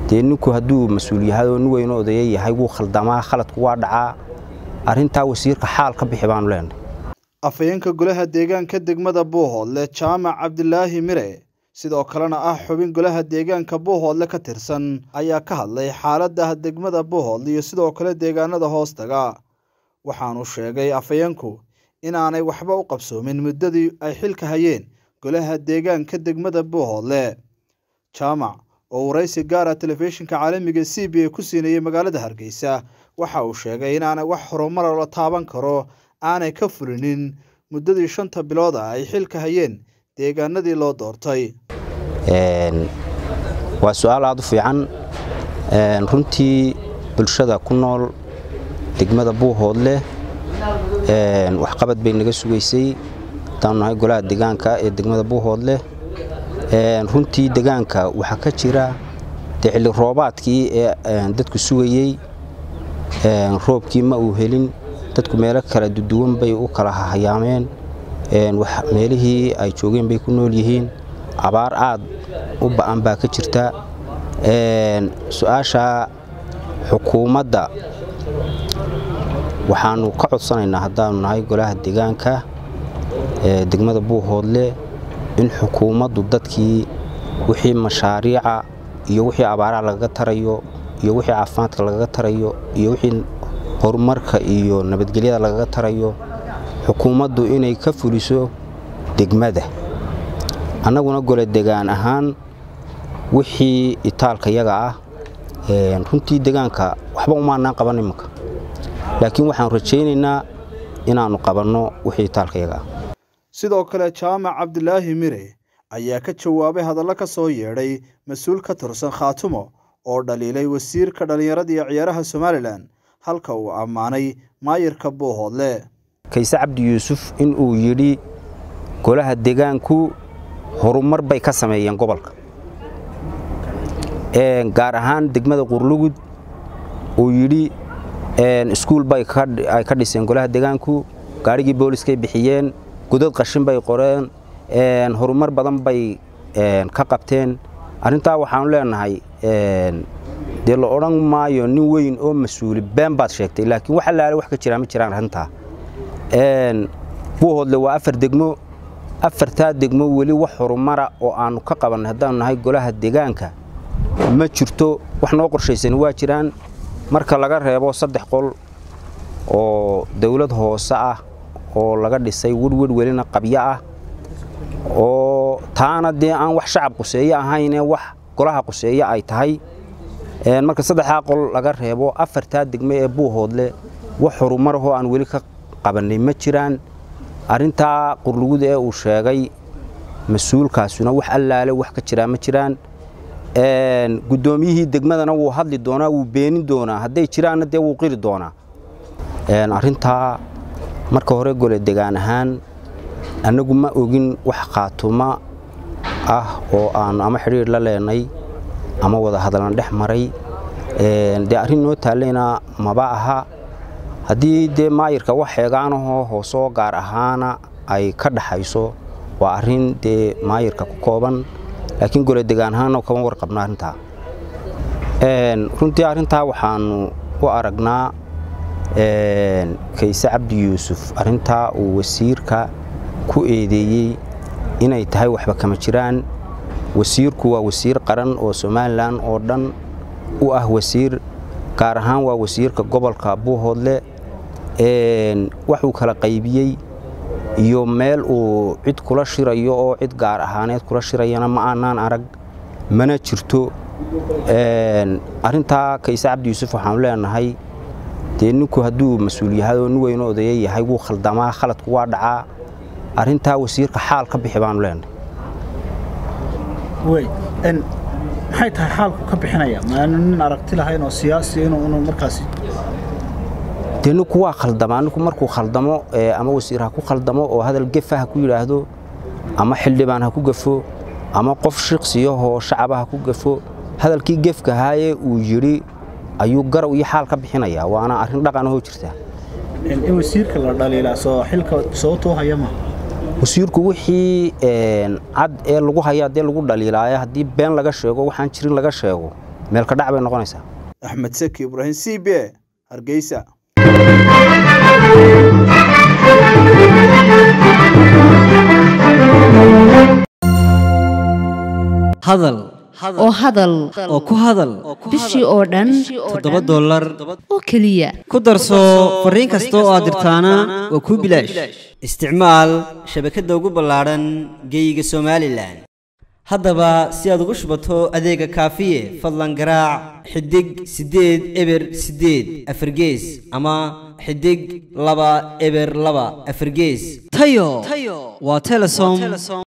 dee ninku hadduu mas-uul yahay oo nin weynoo odaya yahay wuu khaldamaa khaladku waa dhacaa arrintaa wasiirka xaal ka bixi baanu leenahay afhayeenka golaha deegaanka degmada buuhoodle jaamac cabdilaahi mire sidoo kalena ah xubin golaha deegaanka buuhoodle ka tirsan ayaa ka hadlay xaalada degmada buuhoodle iyo sidoo kale deegaanada hoostaga waxaanu sheegay afhayeenku inaanay waxba u qabsoomin muddadii ay xilka hayeen golaha deegaanka degmada buuhoodle jaamac oo waraysi gaara telefishinka caalamiga c b a ku siinayay magaalada hargeysa waxa uu sheegay inaanay wax horumara la taaban karo aanay ka fulinin muddadii shanta bilood ah ay xilka hayeen deegaanadii loo doortay waa su-aal aada u fiican runtii bulshada ku nool degmada buuhoodleh waxqabad bay naga sugaysay haddaanu nahay golaha deegaanka ee degmada buuhoodleh runtii deegaanka waxaa ka jira dee xilli roobaadkii ee dadku sugayey roobkii ma uu helin dadku meelo kala duduwan bay u kala hayaameen meelihii ay joogeen bay ku nool yihiin abaar aad u ba'an baa ka jirta su-aasha xukuumadda waxaanu ka codsanaynaa haddaanu nahay golaha deegaanka ee degmada buuhoodle in xukuumaddu dadkii wixii mashaariica iyo wixii abaaraha lagaga tarayo iyo wixii caafimaadka lagaga tarayo iyo wixii horumarka iyo nabadgelyada lagaga tarayo xukuumaddu inay ka fuliso degmada annaguna gole degaan ahaan wixii itaalka yaga ah runtii degaanka waxba umaanaan qaban imanka laakiin waxaanu rajaynaynaa inaannu qabanno wixii itaalka yaga ah sidoo kale jaamac cabdilaahi mire ayaa ka jawaabay hadallo ka soo yeedhay mas-uul ka tirsan khaatumo oo dhaliilay wasiirka dhallinyarada iyo ciyaaraha somalilan halka uu ammaanay maayirka buuhoodle kayse cabdi yuusuf in uu yidhi golaha deegaanku horumar bay ka sameeyeen gobolka gaar ahaan degmada qurlugud uu yidhi iskuul bay ay ka dhiseen golaha deegaanku gaarigii booliskay bixiyeen godad qashin bay qoreen horumar badan bay ka qabteen arrintaa waxaanu leenahay dee la odhan maayo nin weyn oo mas-uuli been baad sheegtay laakiin wax allaale wax ka jiraa ma jiraan arrintaa buuhoodle waa afar degmo afartaa degmo weli wax horumara oo aannu ka qabannay haddaanu nahay golaha deegaanka ma jirto wax noo qorshaysan waa jiraan marka laga reebo saddex qol oo dawlad hoose ah oo laga dhisay werwer welina qabyo ah oo taana dee aan wax shacab quseeye ahaynee wax golaha quseeye ay tahay marka saddexdaa qol laga reebo afartaa degme ee buuhoodle wax horumarahoo aan weli ka qabannay ma jiraan arrintaa qurlugud ee uu sheegay mas-uulkaasuna wax allaale wax ka jiraa ma jiraan guddoomiyihii degmadana wuu hadli doonaa wuu beenin doonaa hadday jiraanna dee wuu qiri doonaa arrintaa marka hore gole degaan ahaan annagu ma ogin wax khaatuma ah oo aanu ama xidhiir la leenay ama wada hadalna dhex maray dee arrin noo taallayna maba aha haddii dee maayirka wax xeegaanahoo hoosoo gaar ahaana ay ka dhaxayso waa arrin dee maayirka ku kooban laakiin gole degaan ahaanna kama warqabno arrintaa runtii arrintaa waxaanu u aragnaa kayse cabdi yuusuf arrintaa uu wasiirka ku eedeeyey inay tahay waxba kama jiraan wasiirku waa wasiir qaran oo somalilan oo dhan u ah wasiir gaar ahaan waa wasiirka gobolka buuhoodle waxuu kala qaybiyey iyo meel uu cid kula shirayo oo cid gaar ahaaneed kula shirayana ma aanaan arag mana jirto arrintaa kayse cabdi yuusuf waxaanu leenahay dee ninku hadduu mas-uul yahay oo nin weynoo odaya yahay wuu khaldamaa khaladku waa dhacaa arrintaa wasiirka xaal ka bixi baanu leenahay maxay tahay xaalku ka bixinaya maanu nin aragti lahayn oo siyaasi inuu markaasi dee ninku waa khaldamaa ninku markuu khaldamo ama wasiir ha ku khaldamo oo hadal gefa ha ku yidhaahdo ama xildhibaan ha ku gafo ama qof shiqsiyahoo shacaba ha ku gafo hadalkii gefkahaaye uu yidhi ayuu garaw iyo xaal ka bixinayaa waana arrin dhaqanahoo jirta in wasiirka la dhaliilaa soo xilka sababtoo haya ma wasiirku wixii cad ee lagu hayaa dee lagu dhaliilaayo haddii been laga sheego waxaan jirin laga sheego meel ka dhac bay noqonaysaa axmed seki ibraahim c b a hargeysa hadal oo hadal oo ku hadal bishii oo dhan toddoba dollar oo keliya ku darso fariin kasta oo aad dirtaana waa kuu bilaash isticmaal shabakadda ugu ballaadhan geeyiga somalilan haddaba si aad ugu shubato adeega kaafiye fadlan garaac xidig siddeed eber siddeed afargees ama xidig laba eber laba afargees tayo waa telesom